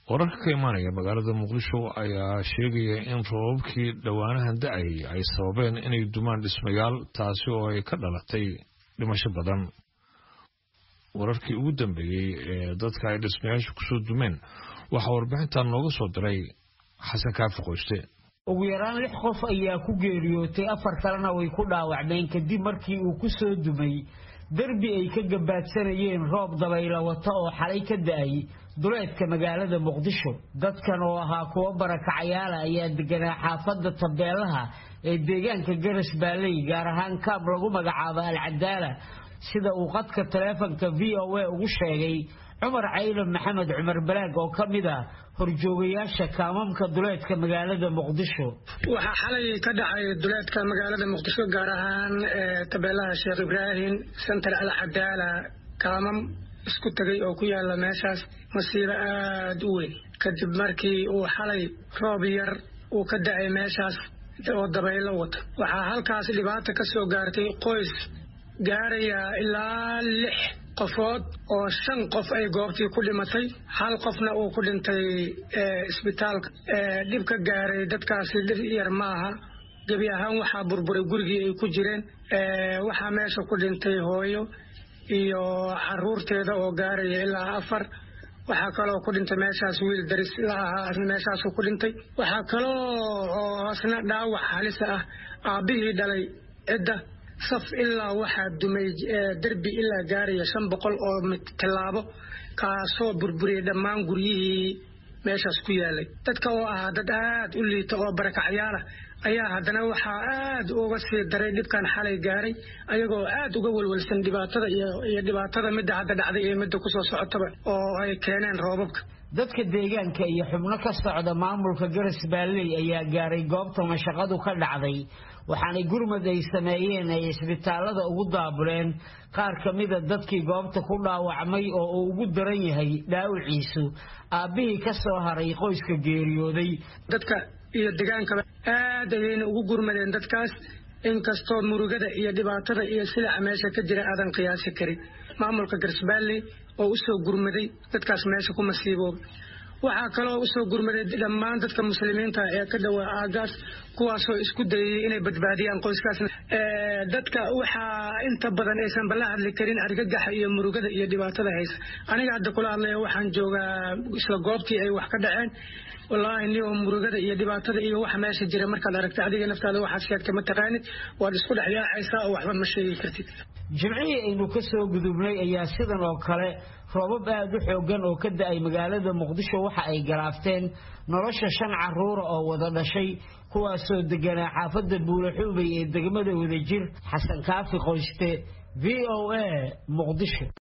wararka ka imaanaya magaalada muqdisho ayaa sheegaya in roobabkii dhowaanahan da-ayay ay sababeen inay dumaan dhismayaal taasi oo ay ka dhalatay dhimasho badan wararkii ugu dambeeyey ee dadka ay dhismayaasha kusoo dumeen waxaa warbixintan nooga soo diray xasan kaafi qoyste ugu yaraan lix qof ayaa ku geeriyootay afar kalena way ku dhaawacmeen kadib markii uu ku soo dumay derbi ay ka gabaadsanayeen roob dabayla wata oo xalay ka da-ay duleedka magaalada muqdisho dadkan oo ahaa kuwo barakacayaala ayaa deganaa xaafadda tabeelaha ee deegaanka garas baaley gaar ahaan kaab lagu magacaabo alcadaala sida uu qadka taleefonka v o a ugu sheegay cumar caylan maxamed cumar balaag oo ka mid ah horjoogayaasha kaamamka duleedka magaalada muqdisho waxaa xalay ka dhacay duleedka magaalada muqdisho gaar ahaan tabeelaha sheekh ibraahim center alcadaala kaamam isku tegay oo ku yaala meeshaas masiibo aada u weyn kadib markii uu xalay roob yar uu ka da-ay meeshaas oo dabaylo wata waxaa halkaas dhibaata ka soo gaartay qoys gaaraya ilaa lix qofood oo shan qof ay goobtii ku dhimatay hal qofna uu ku dhintay isbitaalka dhib ka gaaray dadkaasi dhib yar maaha gebi ahaan waxaa burburay gurigii ay ku jireen waxaa meesha ku dhintay hooyo iyo caruurteeda oo gaaraya ilaa afar waxaa kaloo ku dhintay meeshaas wiil daris la ahaa meeshaasuu ku dhintay waxaa kaloo oo asna dhaawac halisa ah aabbihii dhalay cidda saf ilaa waxaa dumay derbi ilaa gaaraya shan boqol oo tallaabo kaasoo burburiyay dhammaan guryihii meeshaas ku yaalay dadka oo ahaa dad aad u liita oo barakacyaala ayaa haddana waxaa aad uga sii daray dhibkan xalay gaaray ayagoo aad uga welwelsan dhibaatada iyo dhibaatada midda hadda dhacday iyo midda kusoo socotaba oo ay keeneen roobabka dadka deegaanka iyo xubno ka socda maamulka garas baalley ayaa gaaray goobta mashaqadu ka dhacday waxaanay gurmad ay sameeyeen ay isbitaalada ugu daabuleen qaar ka mida dadkii goobta ku dhaawacmay oo uu ugu daran yahay dhaawiciisu aabbihii ka soo haray qoyska geeriyooday dadka iyo degaankaba aad ayayna ugu gurmadeen dadkaas inkastoo murugada iyo dhibaatada iyo silaca meesha ka jira aadan qiyaasi karin maamulka garsbaalley oo usoo gurmaday dadkaas meesha ku masiiboobay waxaa kaloo usoo gurmaday dhammaan dadka muslimiinta ee ka dhowaa aagaas kuwaasoo isku dayay inay badbaadiyaan qoyskaasna dadka waxaa inta badan aysan bala hadli karin argagaxa iyo murugada iyo dhibaatada haysa aniga hadda kula hadlaya waxaan joogaa isla goobtii ay wax ka dhaceen wallaahi niyo murugada iyo dhibaatada iyo waxa meesha jira markaad aragta adiga naftaada waxaad sheegtay ma taqaanid waad isku dhex yaacaysaa oo waxba ma sheegi kartid jimcihii aynu ka soo gudubnay ayaa sidan oo kale roobab aad u xoogan oo ka da-ay magaalada muqdisho waxa ay galaafteen nolosha shan caruura oo wada dhashay kuwaasoo deganaa xaafadda buulaxuubay ee degmada wadajir xasan kaafi qoyste v o a muqdisho